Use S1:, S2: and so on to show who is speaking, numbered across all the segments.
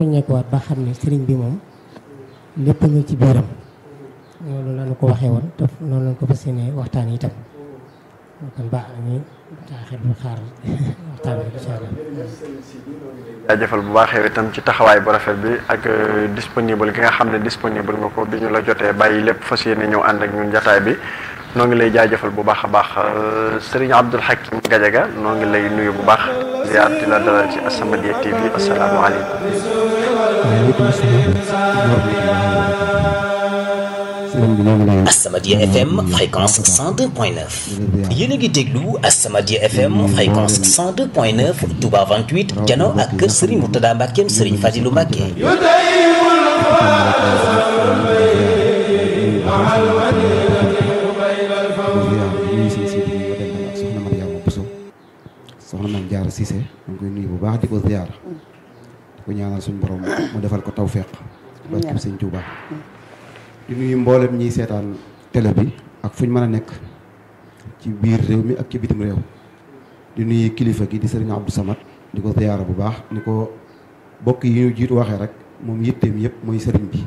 S1: ñekkuwaat ba xam ne sëriñ bi moom lépp nga ci biiram loolu lañu ko waxee woon te noonu lañu ko fas yéene waxtaan yi itam kon baax na ñu taaxir bu xaar waxtaan bi incha allah
S2: jaajëfal bu baax yow itam ci taxawaay bu rafet bi ak disponible gi nga xam ne disponible nga ko bi ñu la jotee bàyyi lépp fas yéene ñëw ànd ak ñun jataay bi noo ngi lay jaajëfal bu baax a baax Serigne Abdoul Hakim Gadiaga noo ngi lay nuyu bu baax ziar di la dalal ci As-Samadiyya TV asalaamaaleykum.
S3: As-Samadiyya FM fréquence 102.9 yéen a ngi déglu As-Samadiyya FM fréquence 102.9 Touba 28 jano ak kër Serigne Mourtada Mbackeem Serigne Fadilou Mbacke.
S4: soxna Mame Diarra Cissé ñu ngi koy nuyu bu baax di ko ziar di ko ñaanal suñu borom mu defal ko tawféq barkeb sëñ Tuuba di nuyu mboolem ñiy seetaan télé bi ak fu ñu mën a nekk ci biir réew mi ak ci bitim réew di nuyu kilifa gi di sëriñ Abdou Samad di ko ziyaara bu baax ni ko bokk yi ñu jiitu waxee rek moom yitteem yëpp mooy sëriñ bi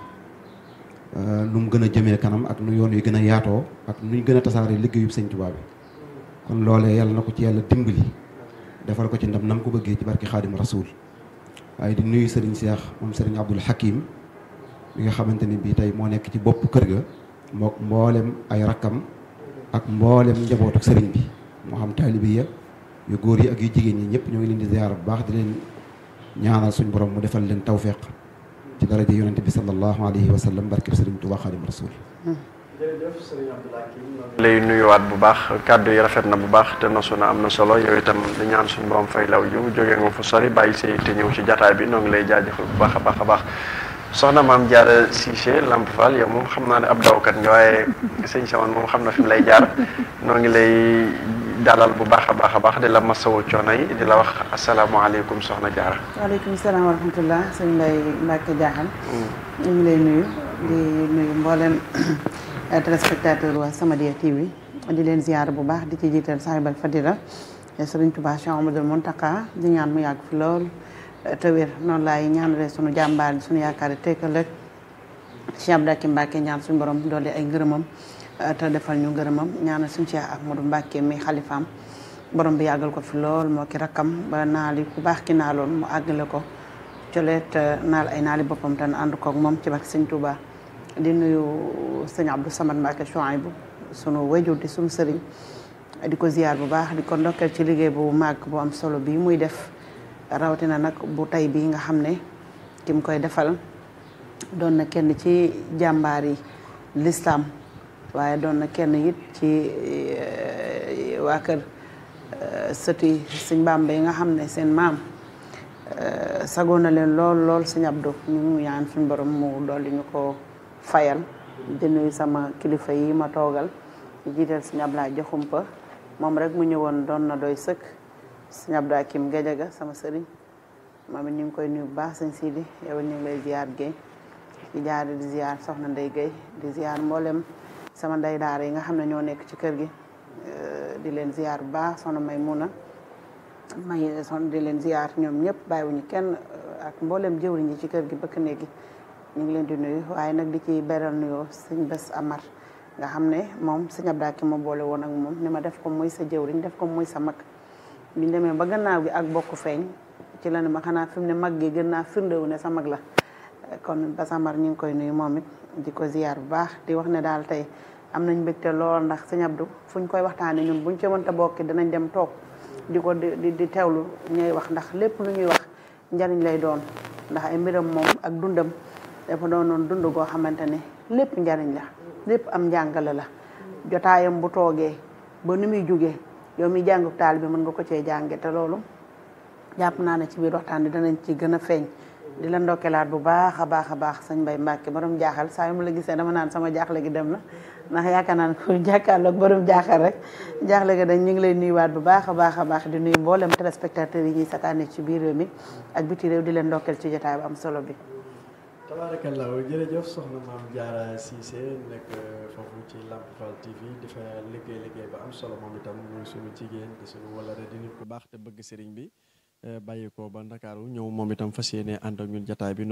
S4: nu mu gën a jëmee kanam ak nu yoon yu gën a yaatoo ak nu ñu gën a tasaaree liggéeyub sëñ Tuuba bi kon loolee yàlla na ko ci yàlla dimbali defal ko ci ndam nam ko bëggee ci barki xaadim rasul waaye di nuyu sëriñ Cheikh moom sëriñ Abdul Hakim mi nga xamante ni bii tey moo nekk ci bopp kër ga mook mboolem ay rakkam ak mboolem njabootu sëriñ bi moo xam taalibi ya yu góor yi ak yu jigéen ñi ñëpp ñoo ngi leen di ziyaar bu baax di leen ñaanal suñ borom mu defal leen tawféq ci daraja yonente bi sallallahu alayhi wa sallam barkeb sëriñ Tuubaa xaadim rasul
S2: jërëjëf sëriñ Abdoul Hakim lay nuyuwaat bu baax kàddu yi rafet na bu baax te nosu na am na solo yow itam di ñaan suñu borom fay law jiw jógee nga fu sori bàyyi say te ñëw ci jataay bi noo ngi lay jaajëfal bu baax a baax a baax soxna Mame Diarra Cissé Lamp Fall yow moom xam naa ne ab dawkat nga waaye sëñ Saman moom xam na fi mu lay jaar noo ngi lay dalal bu baax a baax a baax di la masawu coono yi di la wax asalaamaaleykum soxna Diarra.
S5: waaleykum salaam wa rahmatullah sëñ Mbaye Mbacke Diakhal. ñu ngi lay nuyu di nuyu mboolem téléspectateur waa Samadiyya TV di leen ziyaar bu baax di ci jiital sahibal fadila sëriñ Tuubaa Cheikh Amadou Mountakha di ñaan mu yàgg fi lool te wér noonu laay ñaanale sunu jàmbaar sunu yaakaar yi tekkal ak Cheikh Abdou Hakim Mbacke ñaan suñu borom doole ay ngërëmam te defal ñu ngërëmam ñaanal suñu Cheikh Ahmadou Mbacke mi xalifaam borom bi yàggal ko fi lool moo ki rakkam ba naali ku baax ki naaloon mu àggale ko coleet naal ay naali boppam te ànd koog moom ci barke sëñ Touba di nuyu sëñ Abdou Samad Mbacke Chouaïbou sunu wajur di sunu sëriñ di ko ziyaar bu baax di ko ndokkeel ci liggéey bu màgg bu am solo bii muy def rawatina nag bu tey bii nga xam ne ki mu koy defal doon na kenn ci jàmbaar yi lislaam waaye doon na kenn it ci waa kër sëti sëñ Bàmba yi nga xam ne seen maam sagoon na leen lool lool sëñ Abdou ñu ñaan suñu borom mu dolli ñu ko fayal di nuyu sama kilifa yi ma toogal di jiital sëñ Ablaye Joxumpa moom rek mu ñëwoon doon na doy sëkk sëñ Abdou Hakim Gadiaga sama sëriñ moom it ñu ngi koy nuyu bu baax sëñ Sidi yow ñu ngi lay ziar Guèye di jaar di ziar soxna Ndey Guèye di ziar mboolem sama ndey daara yi nga xam ne ñoo nekk ci kër gi di leen ziar bu baax soxna Maymuna may son di leen ziar ñoom ñëpp bàyyiwuñu kenn ak mboolem jëwriñ yi ci kër gi bëkk néegi ñu ngi leen di nuyu waaye nag di ci beral nuyoo sëñ Bés Amar nga xam ne moom sëñ Abdou Hakim ma boole woon ak moom ni ma def ko muy sa jëwriñ def ko muy sa mag biñ demee ba gannaaw gi ak bokk feeñ ci la ne ma xanaa fi mu ne mag gi gën naa firndewu ne sa mag la kon Bés Amar ñu ngi koy nuyu moom it di ko ziar bu baax di wax ne daal tey am nañ mbégte lool ndax sëñ Abdou fuñ koy waxtaanee ñun buñ ci mënta bokki dinañ dem toog di ko di di teewlu ñuy wax ndax lépp lu ñuy wax njariñ lay doon ndax ay mbiram moom ak dundam dafa doonoon dund goo xamante ne lépp njariñ la lépp am njàngale la jotaayam bu toogee ba ni muy jógee yow mi jàngu taal bi mën nga ko cee jànge te loolu jàpp naa ne ci biir waxtaan bi danañ ci gën a feeñ di la ndokkelaat bu baax a baax a baax sëñ Mbay Mbàkke borom jaaxal saa yu ma la gisee dama naan sama jaaxle gi dem na ndax yaakaar naa ne ku jàkkaarloog borom jaaxal rek jaaxle gi dañ ñu ngi lay nuyuwaat bu baax a baax a baax di nuyu mboolem téléspectateurs yi ñuy sataane ci biir réew mi ak biti réew di leen ndokkeel ci jotaay bu am solo bi
S6: tabaarakallaahu jërëjëf soxna Mame Diarra Cissé nekk foofu ci Lamp Fall TV di fa liggéey liggéey ba am solo moom itam muy suñu jigéen di suñu wala di nit ku baax te bëgg sëriñ bi bàyyi ko ba Ndakaaru ñëw moom itam fas yéene ànd ak ñun jataay bi